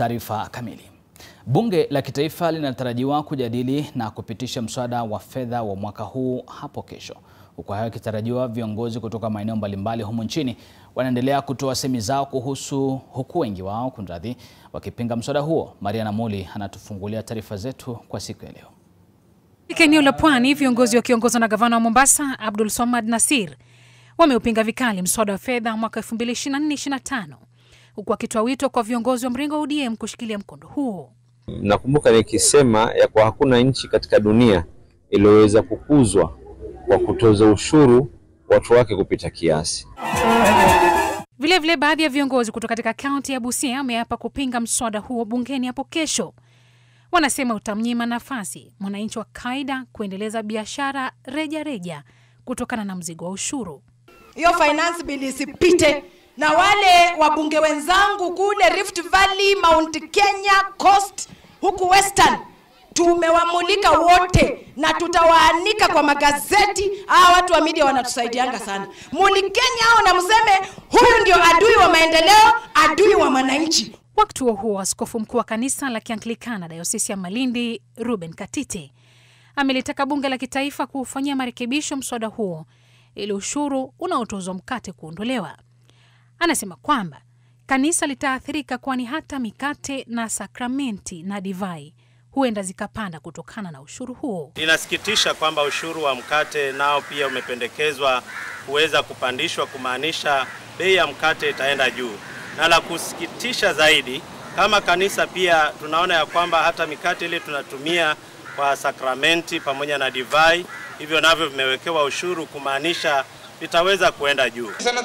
Taarifa kamili. Bunge la Kitaifa linatarajiwa kujadili na kupitisha mswada wa fedha wa mwaka huu hapo kesho. Huku hayo yakitarajiwa, viongozi kutoka maeneo mbalimbali humu nchini wanaendelea kutoa semi zao kuhusu, huku wengi wao kunradhi, wakipinga mswada huo. Mariana Muli anatufungulia taarifa zetu kwa siku ya leo. Katika eneo la Pwani, viongozi wakiongozwa na gavana wa Mombasa Abdul Somad Nasir wameupinga vikali mswada wa fedha mwaka 2024/25 huku wakitoa wito kwa viongozi wa mrengo wa ODM kushikilia mkondo huo. Nakumbuka nikisema ya kuwa hakuna nchi katika dunia iliyoweza kukuzwa kwa kutoza ushuru watu wake kupita kiasi. Vilevile, baadhi ya viongozi kutoka katika kaunti ya Busia wameapa kupinga mswada huo bungeni hapo kesho. Wanasema utamnyima nafasi mwananchi wa kawaida kuendeleza biashara reja reja kutokana na mzigo wa ushuru. Hiyo finance bill isipite, na wale wabunge wenzangu kule Rift Valley, Mount Kenya, Coast huku Western tumewamulika wote na tutawaanika kwa magazeti. Hawa watu wa media wanatusaidianga sana. Mulikeni hao na mseme huyu ndio adui wa maendeleo, adui wa mwananchi. Wakati huo huo, askofu mkuu wa kanisa la Kianglikana dayosisi ya Malindi Ruben Katite amelitaka bunge la kitaifa kuufanyia marekebisho mswada huo ili ushuru unaotozwa mkate kuondolewa. Anasema kwamba kanisa litaathirika, kwani hata mikate na sakramenti na divai huenda zikapanda kutokana na ushuru huo. Inasikitisha kwamba ushuru wa mkate nao pia umependekezwa kuweza kupandishwa, kumaanisha bei ya mkate itaenda juu, na la kusikitisha zaidi, kama kanisa pia tunaona ya kwamba hata mikate ile tunatumia kwa sakramenti pamoja na divai, hivyo navyo vimewekewa ushuru, kumaanisha vitaweza kuenda juu.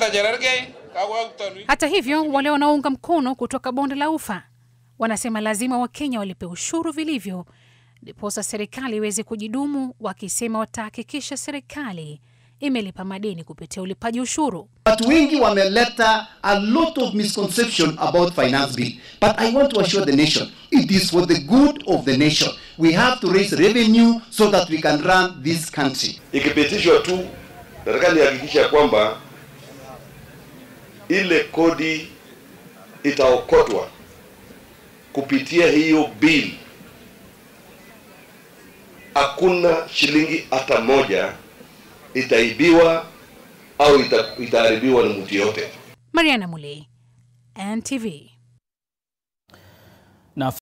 Hata hivyo, wale wanaounga mkono kutoka bonde la Ufa wanasema lazima Wakenya walipe ushuru vilivyo, ndiposa serikali iweze kujidumu, wakisema watahakikisha serikali imelipa madeni kupitia ulipaji ushuru. Watu wengi wameleta a lot of misconception about finance bill but I want to assure the nation it is for the good of the nation we have to raise revenue so that we can run this country. Ikipitishwa tu, nataka nihakikisha kwamba ile kodi itaokotwa kupitia hiyo bill. Hakuna shilingi hata moja itaibiwa au ita, itaharibiwa na mtu yote. Mariana Mulei, NTV.